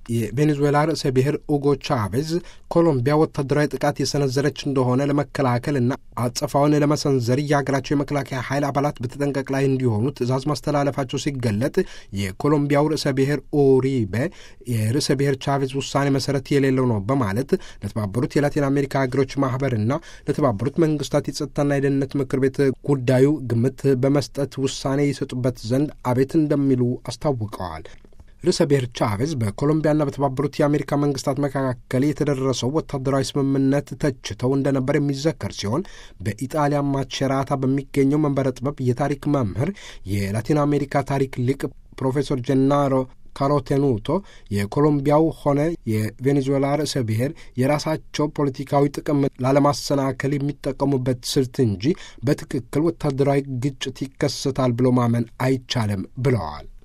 የቬኔዙዌላ ርዕሰ ብሔር ኡጎ ቻቬዝ ኮሎምቢያ ወታደራዊ ጥቃት የሰነዘረች እንደሆነ ለመከላከል እና አጸፋውን ለመሰንዘር የሀገራቸው የመከላከያ ኃይል አባላት በተጠንቀቅ ላይ እንዲሆኑ ትዕዛዝ ማስተላለፋቸው ሲገለጥ የኮሎምቢያው ርዕሰ ብሔር ኡሪቤ የርዕሰ ብሔር ቻቬዝ ውሳኔ መሰረት የሌለው ነው በማለት ለተባበሩት የላቲን አሜሪካ ሀገሮች ማህበርና ለተባበሩት መንግስታት የጸጥታና የደህንነት ምክር ቤት ጉዳዩ ግምት በመስጠት ውሳኔ ይሰጡበት ዘንድ አቤት እንደሚሉ አስታውቀዋል። ርዕሰ ብሔር ቻቬዝ በኮሎምቢያና በተባበሩት የአሜሪካ መንግስታት መካከል የተደረሰው ወታደራዊ ስምምነት ተችተው እንደነበር የሚዘከር ሲሆን በኢጣሊያ ማቼራታ በሚገኘው መንበረ ጥበብ የታሪክ መምህር የላቲን አሜሪካ ታሪክ ሊቅ ፕሮፌሰር ጀናሮ ካሮቴኑቶ የኮሎምቢያው ሆነ የቬኔዙዌላ ርዕሰ ብሔር የራሳቸው ፖለቲካዊ ጥቅም ላለማሰናከል የሚጠቀሙበት ስልት እንጂ በትክክል ወታደራዊ ግጭት ይከሰታል ብሎ ማመን አይቻልም ብለዋል።